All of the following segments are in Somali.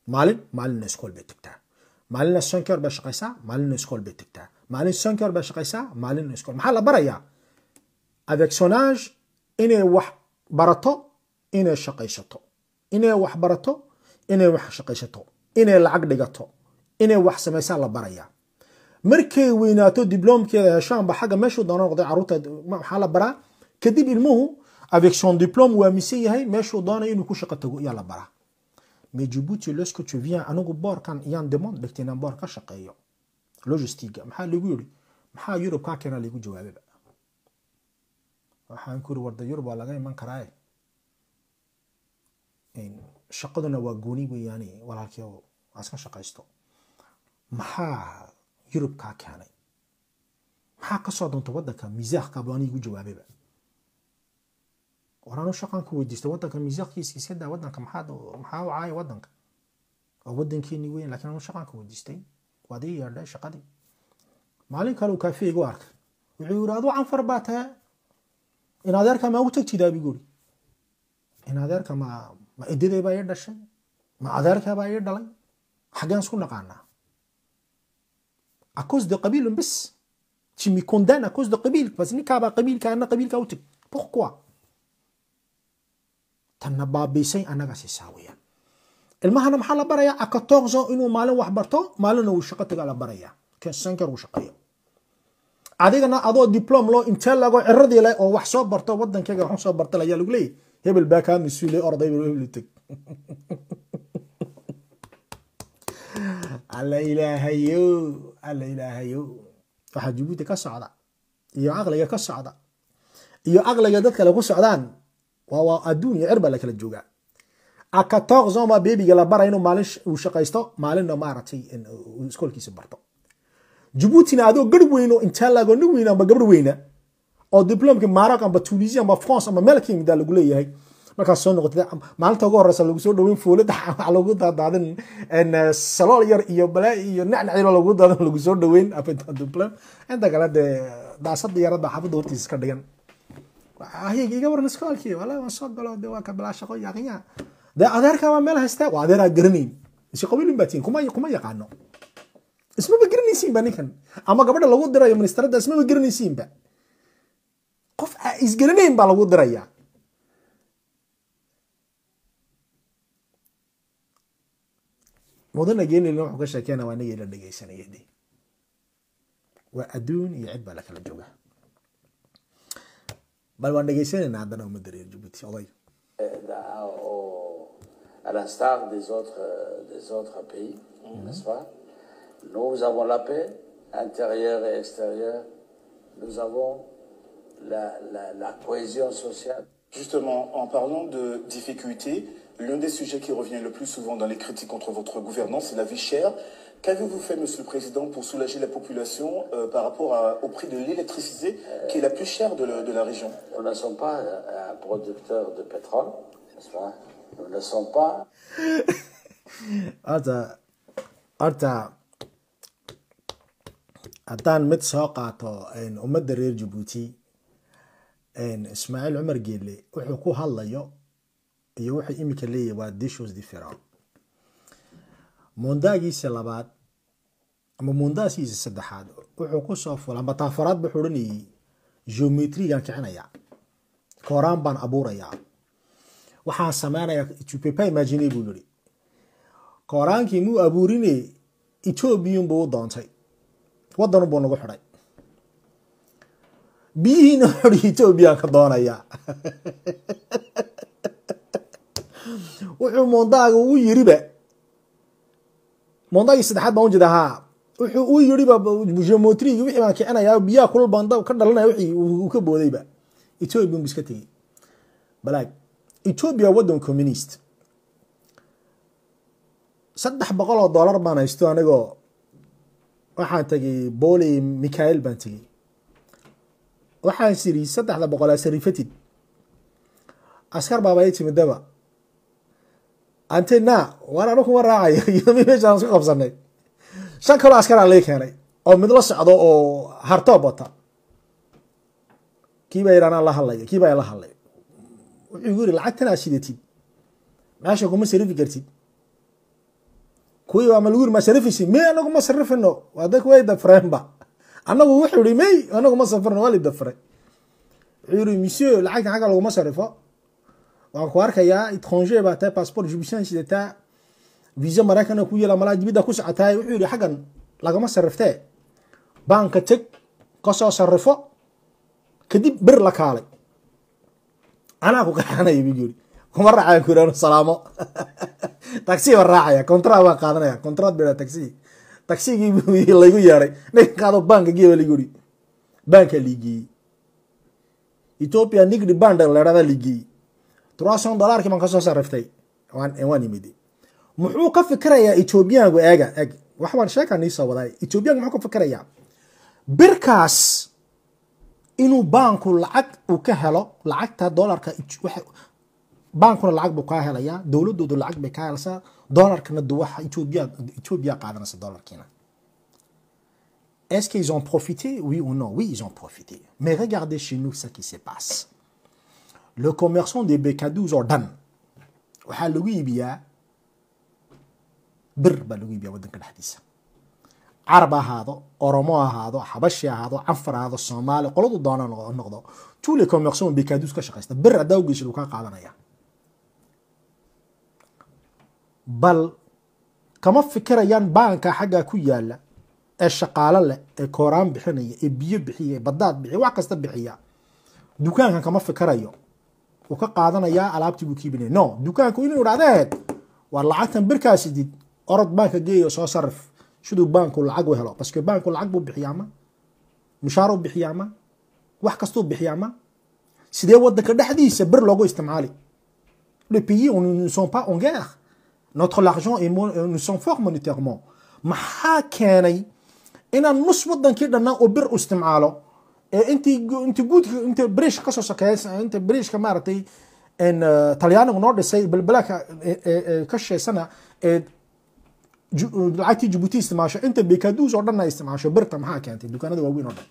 maalin maalinna iskool bay tagtaa maalinna sankeer bay shaqaysaa maalinna iskool bay tagtaa maalin sankeer bay shaqaysaa maalinna iskool maxaa la barayaa avectionage inay wax barato inay shaqaysato inay wax barato inay wax shaqaysato inay lacag dhigato inay wax samaysaa la barayaa markay weynaato dibloomkeeda heshaanba xagga meeshuu doono noqday caruurta maxaa la baraa kadib ilmuhu avec son diplôme waa misan yahay meeshuu doonay inuu ku shaqo tago ayaa la baraa mais Djibouti lorsque tu viens anigu boorkan iyaan demande dhigtay inaan boor ka shaqeeyo logistiga maxaa lagu yiri maxaa Yurub kaa keena lagu jawaabay waxaan ku warda Yurub waa laga iman karaa shaqaduna waa gooni weeyaane walaalkii aska shaqaysto maxaa Yurub kaa keenay maxaa ka soo doonta wadanka miisaaqka baan igu jawaabayba waraan shaqaan ku weydiistay wadanka miisaaqkiisa iska daa wadanka maxaa maxaa u caaya wadanka waa wadankeeni weyn laakiin anu shaqaan ku weydiistay waad ii yeedhay shaqadii maalin kale uu kaafee igu arkay wuxuu yiri aduu canfar baa tahay in adeerka ma ugu tagtidaa bigu yiri in adeerka ma ma edaday baa ii dhashay ma adeerka baa ii dhalay xaggeen isku naqaanaa à cause de قبيل بس tu me condamnes à cause de قبيل بس ninkaa baa qabiilka ana qabiilka u tag pourquoi tanna baabiisay annaga siisaa weeyaan ilmahana maxaa la barayaa akatoqso inuu maalin wax barto maalinna uu shaqo taga la barayaa sanker uu shaqeeyo adigana adoo diplom loo intee lago ciradii leh oo wax soo barto wadankayga wax soo barta ayaa lagu leeyahy hebel baa kaa mas-uulay orday hebel tag alla ilaahayo alla ilaahayo waxaa jabuuti ka socda iyo caqliga ka socda iyo caqliga dad kale ku socdaan waa waa adduun iyo cir baa la kala joogaa akatoqzoma bebiga la bara inuu maalin uu shaqaysto maalinna maaragtay iskoolkiisa barto jabuutina adoo garh weyno intaa lago nin weyna amba gabdh weyna oo diplomki maroc amba tunisia amba france amba meel ka yimida lagu leeyahay markaas soo noqotay maalinta ugu horeysa lagu soo dhaweyn foolada waxa lagu daadaadin salool yar iyo balaa iyo nacnac yar lagu daadan lagu soo dhaweyn diplom inta kale dee daasada yarada xaafadda hortiisa ka dhigan ahayga iga waran iskoolkii wala waan soo galo de waa ka bilaa shaqo yaqinya dee adeerka waa meel haystaa waa adeeraa garanayn isi qabiilin baa tihin kuma kuma yaqaano ismaba garanaysiinba ninkan ama gabadha lagu dirayo ministeradda ismaba garanaysiinba qof isgaranayn baa lagu diraya mudana geenilna wuxuu ka sheekeyna waa inagii la dhegeysanaya de waa adduun iyo cid baa la kala joogaa bal waan dhegeysanayna haddana ummadda reer jabuuti oday à l'instar des autres, des autres pays, n'est-ce pas Nous avons la paix intérieure et extérieure. Nous avons la, la, la cohésion sociale. Justement, en parlant de difficultés, l'un des sujets qui revient le plus souvent dans les critiques contre votre gouvernance, c'est la vie chère. Qu'avez-vous fait, Monsieur le Président, pour soulager la population euh, par rapport à- au prix de l'électricité, qui est la plus chère de, la- de la région Nous ne sommes pas un producteur de pétrole, n'est-ce pas Nous ne sommes pas horta horta haddaan mid soo qaato ummadda reer jabuuti ismaaciil cumar geelle wuxuu ku hadlayo iyo wuxuu imika leeyahy waa dishos different mondaagiisa labaad ama mondaagiisa saddexaad wuxuu kusoo fula amba taafaraad wuxuu odhanayay geometrigan kicinaya kooraan baan abuurayaa waxaan sameynaya tu peux pas imaginer buu yiri kooraankii muu abuurine ethoobiyan buu u doontay wadan buu nagu xidhay biyihiina xuri ethoobiyan ka doonaya wuxuu mondaaga u yiriba mondaagii saddexaad baan ujeeda haa wuxuu u yiriba geometrigi wixii baan kicinayaa biyaha kulul baan dab ka dhalanaya wixii uu ka boodayba ethoobiyan buu iska tegey balaag ethiopia waddan communist saddex boqol oo dollar baan haysto anigoo waxaan tegay boli michael baan tegey waxaan siri saddexda boqol asarifatid askar baaba ii timidaba ante na waan anu kuma raacayo iyo mi meeshaan isku qabsanay shan kaloo askaraa lii keenay oo mid la socdo oo hartoob wata kiibaa yidhahnaa la hadlaya kiibaa la hadlay wuxuu igu yiri lacagtan aad shidatid meesha kuma sarifi kartid kuwii waa ma lagu yiri ma sarifaysi may anagu ma sarifino waa dadka way dafreenba anagu wuxuu yihi may anagu ma safrino waa la dafray wuxuu yihi monsieur lacagta xagga laguma sarifo waan ku arkayaa étranger baa tahay passport jubisaan sidataa visa maraykana ku yeela malaa dibidda ku socotaay wuxuu yihi xaggan lagama sariftee baanka teg kasoo sarifo kadib bir la kaalay anaa ku kaxanaya buu yiri kuma raacaya ku yiri salaamo taxi baan raacaya contrat baan qaadanaya contrat baa taxi taxigii buu laygu yeeray ninka qaado baanka geeya laygu yiri baanka liigiyey ethiopia nigdi band leerada liigiyey trois cent dollarkii baan kasoo sariftay waan waan imidi muxuu ka fikirayaa ethiopiyaanku eega eeg wax baan sheekaa nii soo wadaay ethiopiyaanku muxuu ka fikirayaa birkaas inuu baanku lacag uu ka helo lacagta dolarka baankuna lacag buu kaa helayaa dowladoodu lacag bay kaa helaysaa dolarkana waxa ethiopia ethiopia qaadanaysa dolarkiina Est-ce qu'ils ont profité Oui ou non Oui, ils ont profité. Mais regardez chez nous ce qui se passe. Le commerçant des BK12 Ordan, waxaa lagu iibiyaa bir baa lagu iibiyaa waddanka dhexdiisa carab ahaado oromo ahaado xabashi ahaado canfar ahaado soomaali qoladu doona noqdo tous les commerçants BK12 ka shaqaysta bir haddaa u geysid uu kaa qaadanaya bal kama fikirayaan baanka xaggaa ku yaala ee shaqaalo leh ee kooraan bixinaya ee biyo bixiya ee badaad bixiya wax kasta bixiya dukaankan kama fikirayo wuu ka qaadanayaa alaabtii buu kiibinaya no dukaanku inuu idhahdeed waa lacagtan birkaasidid orod baanka geeyo soo sarif siduu baanku lacag u helo parce que baanku lacag buu bixiyaa ma mushaar u bixiyaa ma wax kastuu bixiyaa ma sidee wadanka dhexdiisa bir loogu isticmaali les pays on ne sont pas en guerre notre l'argent est nous sommes fort monétairement maxaa keenay inaan nus wadankii dhannaa oo bir u isticmaalo ee intii intii guudka inta brishka kasoo sokeeya inta brishka maaragtay talyaanigu noo dhisay balbalaka ka sheesana ee lacagtii jibuuti isticmaasho inta bekaduus oo dhan ay isticmaasho birta maxaa keentay dukaanada waaweyn oo dhan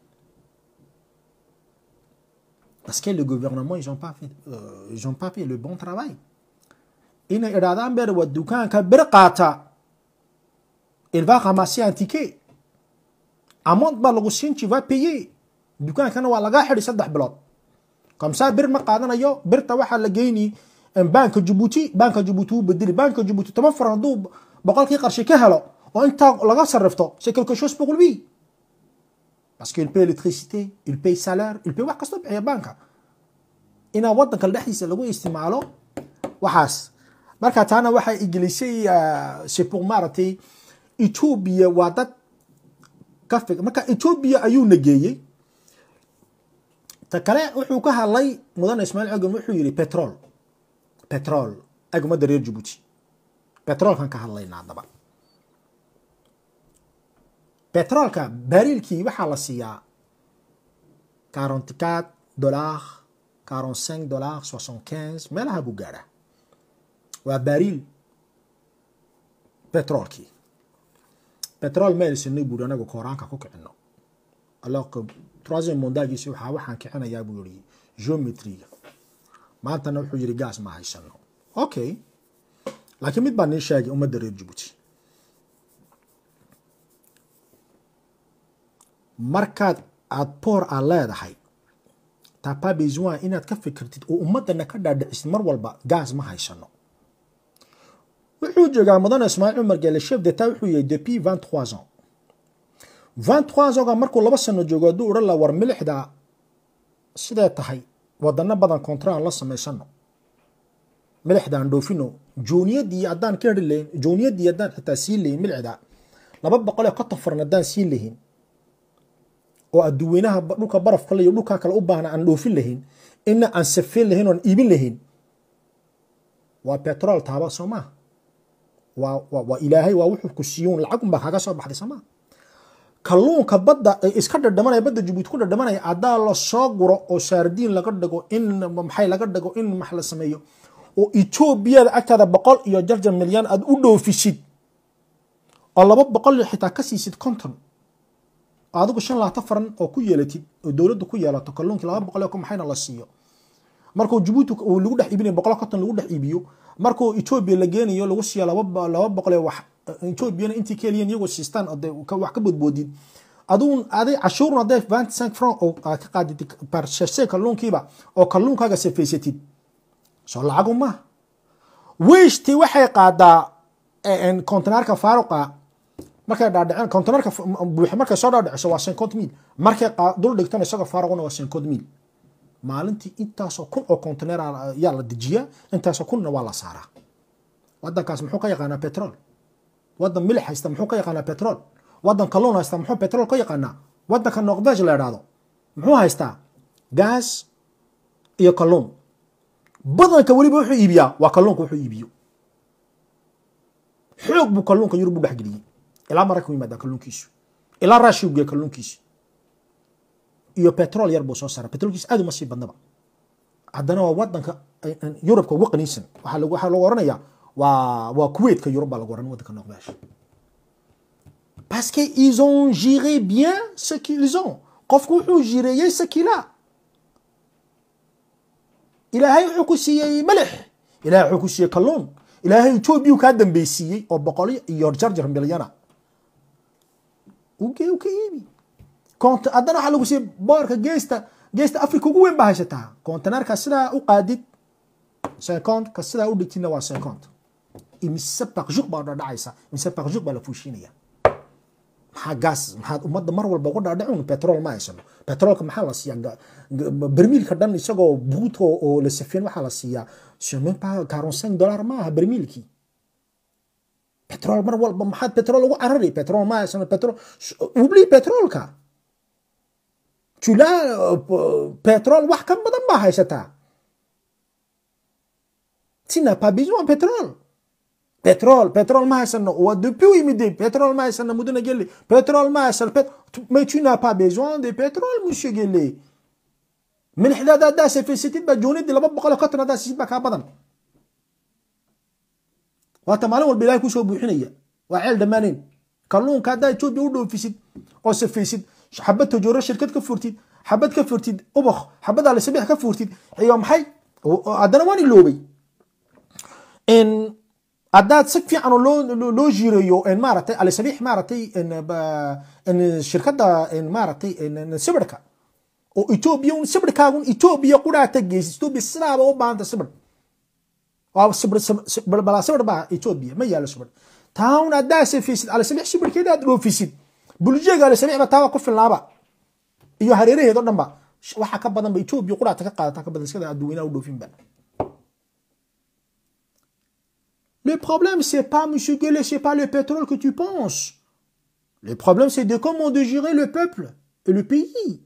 parce que le gouvernement ils ont pas fait euh, ils ont pas fait le bon travail inay idhahdaan beer waa dukaanka bir qaata il va ramasser un ticket amont baa lagu siin tu vas payer dukaankana waa lagaa xidi saddex bilood comme ça bir ma qaadanayo birta waxaa la geyni banka jibuuti banka jibuuti wuu bedeli banka jibuuti toban faran hadduu boqolkii qarshi ka helo oo intaa laga sarrifto c'est quelque chose pour lui parce qu'il paye électricité il paye salaire il paye wax kastoo bixiya banka inaa wadanka dhexdiisa lagu isticmaalo waxaas marka taana waxay igelisay c'est pour maaragtay ethiopia waa dad ka fig marka ethiopia ayuu nageeyey ta kale wuxuu ka hadlay mudane ismaail cogam wuxuu yihi petrol petrol ag ummadda reer jibuuti petrolkan ka hadlaynaa haddaba petrolka bariilkii waxaa la siiyaa quarante quatre dollar quarante cinq dollar soixante quinze meelaha buu gaadhaa waa bariil petrolkii petrol meelsanay buuri anagu kooraanka ku kicino alors que troisième mondagiisi waxaa waxaan kicinayaa buu yihi geometriga maantana wuxuu yihi gaas ma haysano okay laakiin mid baa nii sheegay ummadda reer jibuuti markaad aada boor aad leedahay tapa besoin inaad ka fikirtid oo ummadana ka dhaadhicisid mar walba gaas ma haysano wuxuu joogaa mudane ismaaciil cumar gele chef d'etat wuxuu yahay depuis vingt trois ans vingt trois ans markuu laba sano joogo hadduu odhan la war milixda sidee tahay wadano badan kontra aan la samaysano milixda aan dhoofino jooniyadii haddaan ka heri lahayn jooniyadii haddaan xitaa siin lahayn milixda laba boqol ee konton faran haddaan siin lahayn oo adduweynaha dhulka barafka iyo dhulka kale u baahna aan dhoofin lahayn ina aan safeyn lahayn oan iibin lahayn waa petrol taaba soo maaha waa waa ilaahay waa wuxuu ku siiyuun lacag unbaa kaga soo baxday soo maaha kalluunka badda ee iska dhadhamanaya badda jabuuti ku dhadhamanaya haddaa la soo guro oo saardiin laga dhigo in maxay laga dhigo in max la sameeyo oo etoobiyada agtaada boqol iyo jarjar milyan aad u dhoofisid oo laba boqol xitaa ka siisid konton adigu shan laata faran oo ku yeelatid oo dowladda ku yeelato kalluunkii laba boqol oo maxayna la siiyo markuu jabuuti uu lagu dhex iibinayo boqol konton lagu dhex iibiyo markuu etoobiya la geenayo lagu siiyo laba laba boqol ee wax ethoobiana intii keliyan iyagoo siistaan oo dee ka- wax ka bodboodid aduun aday cashuurun hadday 25 franc oo aad ka qaadid par cherse kalluunkiiba oo kalluunkaaga safaysatid soo lacagu maaha weyshtii waxay qaadaa kontenaarka faaruqa markay dhaadhiceen kontenaarka buuxa markay soo dhaadhiciso waa 50 mil markay qaa- dul dhigtana isagoo faaruquna waa 50 mil maalintii intaasoo kun oo konteneer yaa la dejiyaa intaasoo kunna waa la saaraa wadankaas muxuu ka yaqaanaa petrol wadan milix haysta muxuu ka yaqaanaa petrol wadan kalluun haysta muxuu petrol ka yaqaanaa wadanka norvege la idhaahdo muxuu haystaa gaas iyo kalluun badanka weliba wuxuu iibiyaa waa kalluunka wuxuu iibiyo xoog buu kalluunka yurub u dhexgeliyey ilaa maraykan u yimaadaa kalluunkiisu ilaa raashiu geeya kalluunkiisu iyo petrol yar buu soo saaraa petrolkiisa aad uma sii badnaba haddana waa wadanka ay- ay- yurubka ugu qaniisan waxaa lagu waxaa lagu oranayaa waa waa kuwaitka yurub baa lagu oran wadanka norvege parce que ils ont géré bien ce qu'ils ont qofku wuxuu jireeyey ce qu'il a ilaahay wuxuu ku siiyey malix ilaahay wuxuu ku siiyey kalluun ilaahay etoobiya kaa dambeysiiyey oo boqol iyo jarjar milyana ugee u ka iibi Kont- haddana waxaa lagu siiyey boorka geesta geesta africa ugu weyn baa haysataa kontenaarka sidaa u qaadid cinquante ka sidaa u dhigtidna waa cinquante imise bakjuk baa dhadhacaysa imise bakjuk baa la fuushinaya maxaa gaas maxaad ummadda mar walba uga dhaadhacun petrol ma haysano petrolka maxaa la siiyaa ga- ga- bermiilka dhan isagoo buut oo oo la safeen waxaa la siiyaa c'est même pas 45 dollars ma aha bermiilkii petrol mar walba maxaad petrol ugu carari petrol ma haysano petrol oublie petrolka tu l'as euh, petrol wax ka badan baa haysataa tu n'as pas besoin de pétrole pétrole pétrole ma haysano waa depuis u yimid pétrole ma haysano mudana gelle pétrole ma haysano pet- tu- mais tu n'as pas besoin de pétrole monsieur gelle milixdaada haddaa safaysatid baa joonidii laba boqol iyo konton haddaa siisid baa kaa badan waata maalin walba ilahay kusoo buuxinaya waa ceel dhammaaneen kalluunka haddaa etoobiya u dhoofisid oo safaysid xabad tajooro shirkad ka furtid xabad ka furtid ubakh xabad alisabiix ka furtid iyo maxay oo- oo haddana waan iloobay in haddaad si fiican oo loo loo- loo jireeyo in maaragtay alisabiix maaragtay in ba- in shirkadda in maaragtay in in sibirka oo etoobiya un sibirkaagun etoobiya qudhaata geysid etoobiya sidaaba u baahanta sibir waa sibir sibir balaa sibir baa etoobiya ma yaalo sibir taawun haddaa safaysid alisabiix sibirkeeda aad dhoofisid buljeega alisabiix ba taaba ku filnaaba iyo hareeraheed oo dhan ba waxa ka badan ba etoobiya qudhaata ka qaadata ka badan iskada adduweynaha u dhoofinba Le problème, c'est pas, monsieur Guelet, c'est pas le pétrole que tu penses. Le problème, c'est de comment de gérer le peuple et le pays.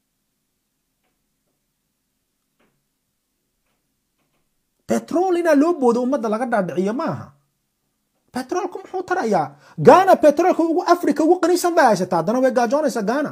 Pétrole ina loo boodo ummadda laga dhaadhiciyo maaha petroolku muxuu tarayaa gaana petroolka ugu africa ugu qaniisan bay haysataa haddana way gaajoonaysaa gaana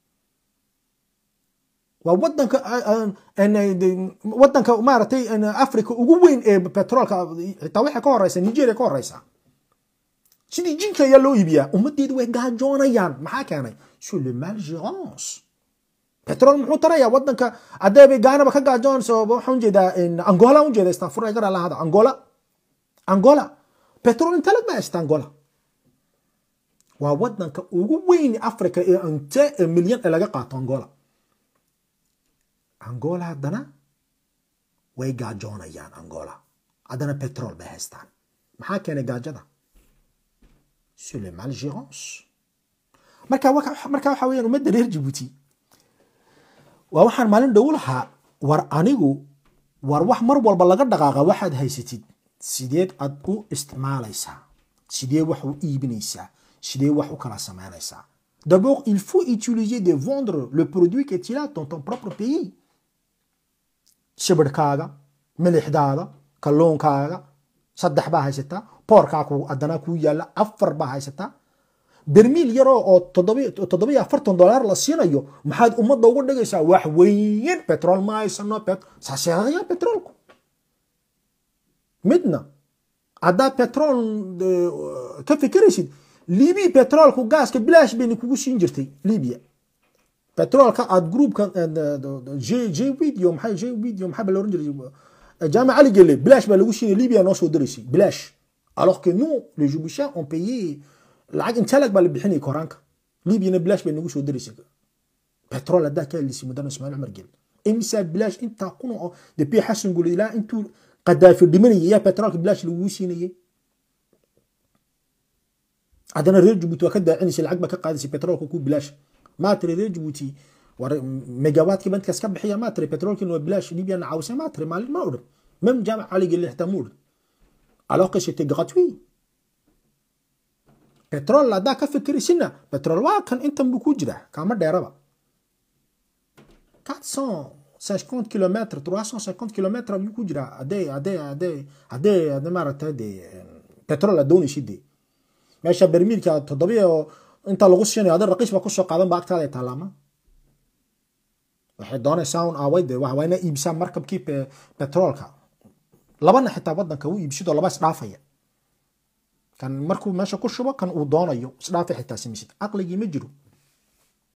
waa wadanka wadanka maaragtay africa ugu weyn ee petroolka xitaa waxay ka horeysa nigeria ka horeysa sidii jinka ayaa loo iibiyaa ummadeedu way gaajoonayaan maxaa keenay sur le malgérance petrol muxuu tarayaa wadanka hadeebay gaanaba ka gaajoonayso waxaan ujeedaa angola ujeeda istanfur ay garaa lahada angola angola petrol intalag baa haysta angola waa wadanka ugu weyn africa ee inte milyan ee laga qaato angola angola haddana way gaajoonayaan angola haddana petrol bay haystaan maxaa keenay gaajada sur le malgérance marka marka waxa weyaan ummadda reer jibuuti waa waxaan maalin dhow lahaa war anigu war wax mar walba laga dhaqaaqa waxaad haysatid sideed aad u isticmaalaysaa sidee wax u iibinaysaa sidee wax u kala samaynaysaa d'abord il faut utiliser de vendre le produit que tu as dans ton propre pays shibirhkaaga milixdaada kalluunkaaga saddex baa haysataa boorkaa haddana kuu yaalla afar baa haysataa bermiil yaroo oo toddobiyo afartan dollar la siinayo maxaad ummadda uga dhigaysaa wax weyn petrol ma haysano saasheeqaya petrolku midna haddaad petrol ka fikiraysid libiya petrolku gaaska bilaash bayna kugu siin jirtay libya petrolka aad groupka j video maxay j video maxaa ba la oran jiray jaamac ali gele bilaash baa lagu siinay libya noo soo diraysay bilaash alors que nous les Djiboutiens ont payé lacag intee lag baa la bixinayay koraanka libyana bilaash bay nagu soo daraysay petrol haddaa ka helisay mudana ismaaciil cumar gel imisaa bilaash intaa kun oo depuis xasan guli ilaa intuu qadaafi dhimanayay yaa petrolka bilaash lagugu siinayay haddana reer jabuuti waa ka daacinaysay lacag baa ka qaadaysay petrolka ku bilaash maa tiri reer jabuuti war megawaadkii bankaas ka bixiya maa tiri petrolkiina waa bilaash libyana caawisay maa tiri maalin ma odhan même jaamac caligeli xitaa ma odhan alors que c'était gratuit petrol haddaa ka fikiraysina petrol waa kan intan buu ku jiraa kaama dheeraba 450 km 350 km ayuu ku jiraa hadee hadee hadee hadee hadee maaragtay dee petrol aad doonaysid dee meesha bermiilka toddobiyo inta lagu siinayo hadii raqiis baa kusoo qaadan ba agtaada ay taalaama waxay doonaysaa un aaway dee waa ina iibsaa markabkii petroolka labana xitaa wadanka u iibsidoo laba isdhaafaya kan markuu meesha ku shubo kan uu doonayo isdhaafa xitaa samaysid caqligii ma jiro